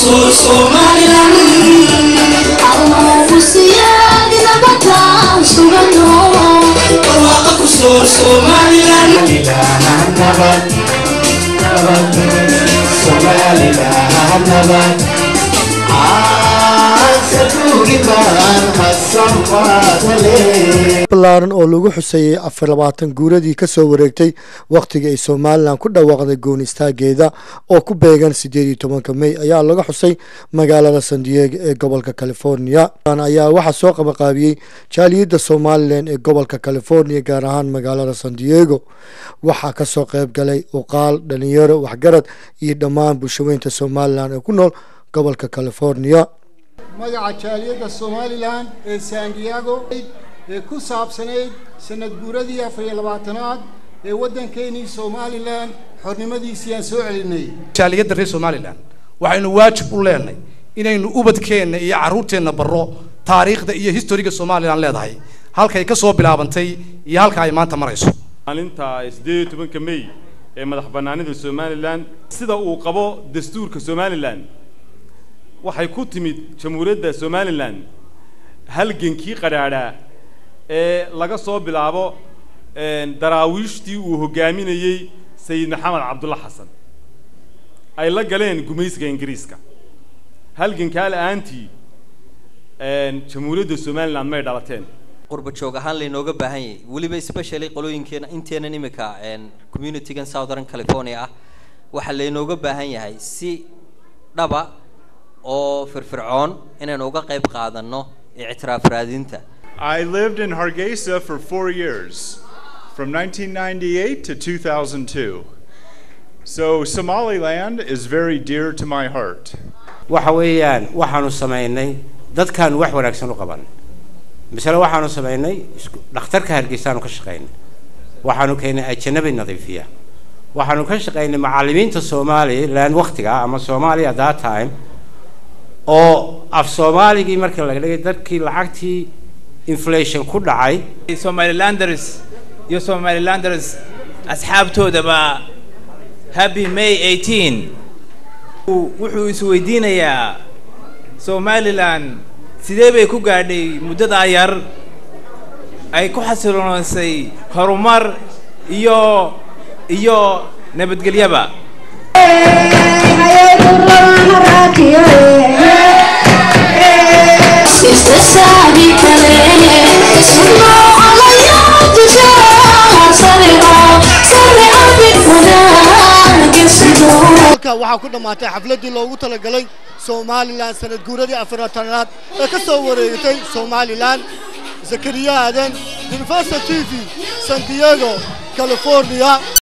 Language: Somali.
kusoo somalilan barwaaqa kusoo somalilan balaaran oo lagu xuseeyey afar labaatan guuradii ka soo wareegtay wakhtigii ay somalilan ku dhawaaqday gooni istaageeda oo ku beegan siddeed iyo tobanka mey ayaa laga xusay magaalada san diego ee gobolka california ayaa waxaa soo qabaqaabiyey jaaliyadda somalilan ee gobolka california gaar ahaan magaalada san diego waxaa kasoo qayb galay uqaal dhalinyaro waxgarad iyo dhammaan bulshaweynta somalilan ee ku nool gobolka california magaca jaaliyadda somalilan ee san diego ee ku saabsanayd sanad guuradii afar iyo labaatanaad ee waddankeenii somalilan xornimadiisii aan soo celinay jaaliyadda reer somalilan waxaynu waajib u leenahay inaynu ubadkeenna iyo carruurteenna barro taariikhda iyo historiga somalilan leedahay halkay ka soo bilaabantay iyo halka ay maanta marayso maalinta siddeed iyo tobanka mey ee madax bannaanida somalilan sida uu qabo dastuurka somalilan waxay ku timid jamhuuriyadda somalilan halgankii qadhaadhaa ee laga soo bilaabo daraawiishtii uu hogaaminayey sayid maxamed cabdulla xasan ay la galeen gumaysiga ingiriiska halgankaa la-aantii jamhuuriyadda somalilan may dhalateen qurba joog ahaan laynooga baahan yahay weliba especially qolooyinkeena inteenan imika communitygan southern california ah waxaa laynooga baahan yahay si dhaba oo firfircoon inaynu uga qayb qaadanno ictiraaf raadinta I lived in Hargeisa for four years, from 1998 to 2002. So Somaliland is very dear to my heart. waxa weeyaan waxaanu samaynay dadkaanu wax wanaagsan u qaban masale waxaanu samaynay isku- dhakhtarka hargeysaanu ka shaqaynay waxaanu keenay ajanabi nadiifiya waxaanu ka shaqaynay macallimiinta somaliland waktiga ama soomaaliya that time oo af soomaaligii markii laga dhigay dadkii lacagtii inflation ku dhacay somalilanders iyo somalilanders asxaabtoodaba happy may 18 Uu- wuxuu isweydiinayaa somalilan sidee bay ku gaadhay muddadaa yar ay ku xasiloonaysay horumar iyo iyo nabadgelyaba halka waxaa ku dhammaatay xafladdii loogu talagalay somalilan sanad guuradii afartanaad ee ka soo wareegtay somalilan zakariya aadan universal t v san diego california